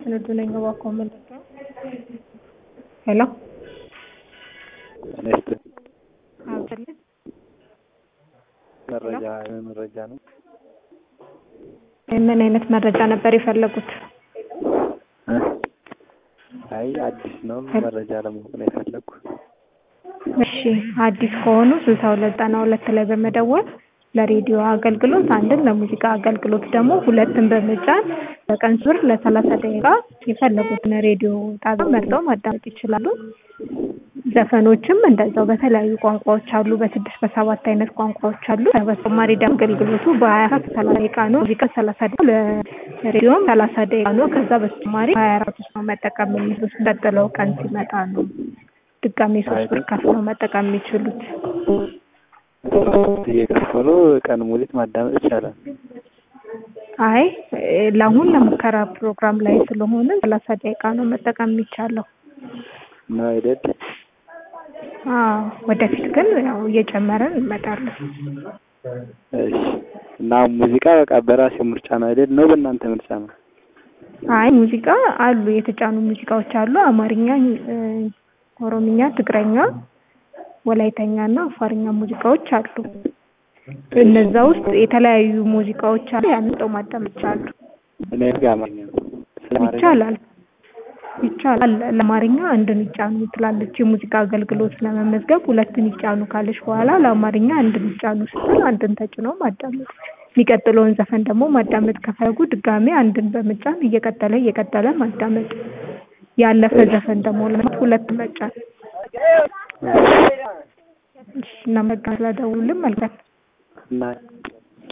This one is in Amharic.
ስንዱ ነኝ እባክዎ ምንድን ነው? ሄሎ ኔክስት አብስልኝ መረጃ መረጃ ነው። ምን አይነት መረጃ ነበር የፈለጉት? እ? አይ አዲስ ነው መረጃ ለማወቅ ነው የፈለኩ። እሺ አዲስ ከሆኑ ስልሳ ሁለት ዘጠና ሁለት ላይ በመደወል ለሬዲዮ አገልግሎት አንድን ለሙዚቃ አገልግሎት ደግሞ ሁለትን በመጫን በቀን ዙር ለሰላሳ ደቂቃ የፈለጉትን ሬዲዮ ጣቢያ መርጠው ማዳመጥ ይችላሉ። ዘፈኖችም እንደዛው በተለያዩ ቋንቋዎች አሉ። በስድስት በሰባት አይነት ቋንቋዎች አሉ። በተጨማሪ ደግሞ አገልግሎቱ በሀያ አራት ሰላሳ ደቂቃ ነው። ሙዚቃ ሰላሳ ደቂቃ ለሬዲዮም ሰላሳ ደቂቃ ነው። ከዛ በተጨማሪ ሀያ አራት ውስጥ ነው መጠቀም የሚችሉት። ቀጥለው ቀን ሲመጣ ነው ድጋሜ ሶስት ብር ከፍለው መጠቀም የሚችሉት። እየከፈሉ ቀን ሙሊት ማዳመጥ ይቻላል። አይ ለአሁን ለሙከራ ፕሮግራም ላይ ስለሆነ ሰላሳ ደቂቃ ነው መጠቀም የሚቻለው። ነው አይደል? አዎ ወደፊት ግን ያው እየጨመረን እንመጣለን። እሺ እና ሙዚቃ በቃ በራሴ ምርጫ ነው አይደል? ነው በእናንተ ምርጫ ነው? አይ ሙዚቃ አሉ፣ የተጫኑ ሙዚቃዎች አሉ። አማርኛ፣ ኦሮምኛ፣ ትግረኛ፣ ወላይተኛ እና አፋርኛ ሙዚቃዎች አሉ። እነዛ ውስጥ የተለያዩ ሙዚቃዎች አሉ። ያንን ጠው ማዳመጥ ይቻላሉ። እኔ ጋር አማርኛ ነው። ስለ አማርኛ ይቻላል ይቻላል። ለአማርኛ አንድን ይጫኑ ትላለች። የሙዚቃ አገልግሎት ለመመዝገብ ሁለትን ይጫኑ ካለች በኋላ ለአማርኛ አንድን ይጫኑ ስትል አንድን ተጭነው ማዳመጥ። የሚቀጥለውን ዘፈን ደግሞ ማዳመጥ ከፈለጉ ድጋሜ አንድን በመጫን እየቀጠለ እየቀጠለ ማዳመጥ። ያለፈ ዘፈን ደግሞ ለማለት ሁለት መጫን። እሺ እናመሰግናለን ስለደወሉልን። መልካም እና